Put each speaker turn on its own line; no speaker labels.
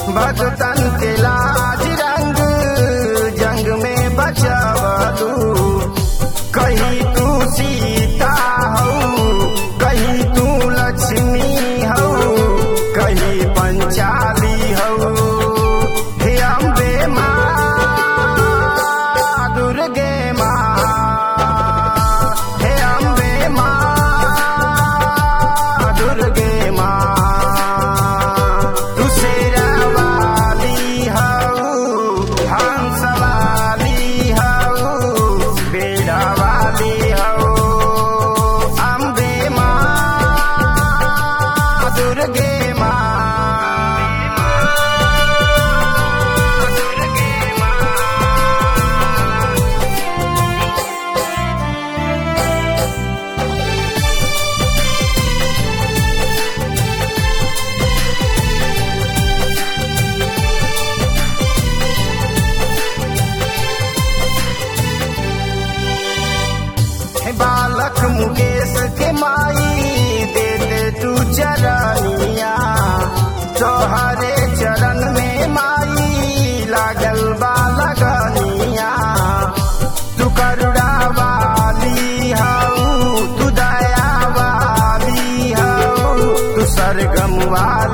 भगतन के लाज रंग जंग में बचावलू कहीं तू सीता हो कहीं तू लक्ष्मी हो कहीं पंचाली हो हे अम्बे माँ दुर्गे माँ हे अम्बे माँ दुर्गे माँ तू शेरा वाली हो हंस वाली हो बेड़ा वाली हो अम्बे माँ दुर्गे माँ दुर्गे माँ हे बालक मुकेश के माई दे दे तू चरनिया तोहरे चरण में माई लागल बालगनिया तू करुणा वाली हऊ तू दया वाली हऊ तू सरगम वाली